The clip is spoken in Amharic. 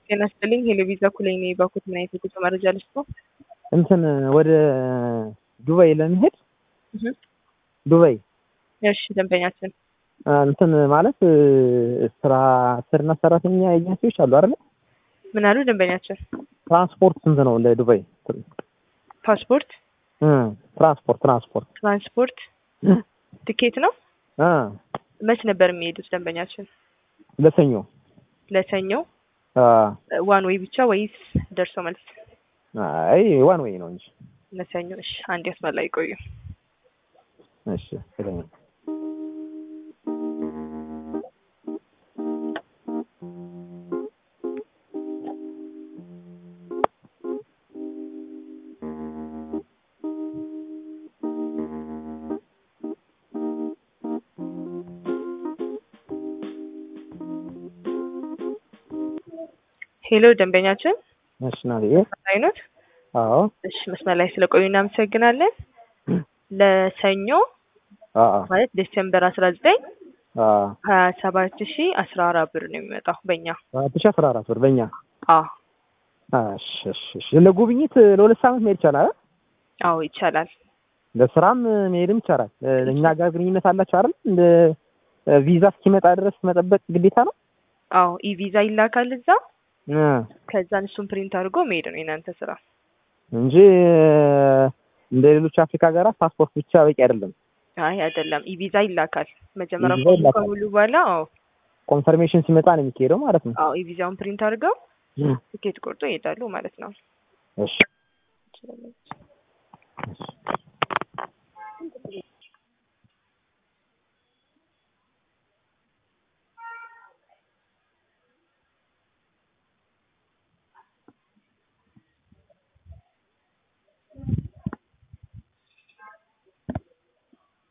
ጤና ይስጥልኝ ሄሎ ቪዛ ኩለኝ ነው የባኩት ምን አይነት የጉዞ መረጃ ልስጡ? እንትን ወደ ዱባይ ለመሄድ እህ ዱባይ እሺ ደንበኛችን እንትን ማለት ስራ ስርና ሰራተኛ ኤጀንሲዎች አሉ አይደል? ምን አሉ ደንበኛችን? ትራንስፖርት ስንት ነው ለዱባይ? ፓስፖርት፣ እ ትራንስፖርት ትራንስፖርት ትራንስፖርት፣ ትኬት ነው። እ መች ነበር የሚሄዱት ደንበኛችን? ለሰኞ ለሰኞ አ ዋን ወይ ብቻ ወይስ ደርሶ መልስ? አይ ዋን ዌይ ነው እንጂ ለሰኞ እሺ፣ አንድ ያስመላ ይቆዩ። እሺ ስለኝ ሄሎ ደንበኛችን እሺ ናዲዬ አይኖት አዎ እሺ፣ መስመር ላይ ስለቆዩ እናመሰግናለን። ለሰኞ አ ማለት ዲሴምበር አስራ ዘጠኝ አ ሀያ ሰባት ሺ አስራ አራት ብር ነው የሚመጣው በእኛ። አራት ሺህ አስራ አራት ብር በእኛ አዎ እሺ እሺ እሺ ለጉብኝት ለሁለት ሳምንት መሄድ ይቻላል አይደል? አዎ ይቻላል። ለስራም መሄድም ይቻላል። እኛ ጋር ግንኙነት አላቸው አይደል? እንደ ቪዛ እስኪመጣ ድረስ መጠበቅ ግዴታ ነው። አዎ ኢቪዛ ይላካል እዛ። እ ከዛን እሱን ፕሪንት አድርጎ መሄድ ነው የናንተ ስራ። እንጂ እንደ ሌሎች አፍሪካ ሀገራት ፓስፖርት ብቻ በቂ አይደለም። አይ አይደለም፣ ኢቪዛ ይላካል። መጀመሪያ ኢቪዛ ፎርሙ ይላካል። ከሙሉ በኋላ አዎ ኮንፈርሜሽን ሲመጣ ነው የሚካሄደው ማለት ነው። አዎ ኢቪዛውን ፕሪንት አድርገው እ ትኬት ቆርጦ ይሄዳሉ ማለት ነው። እሺ እሺ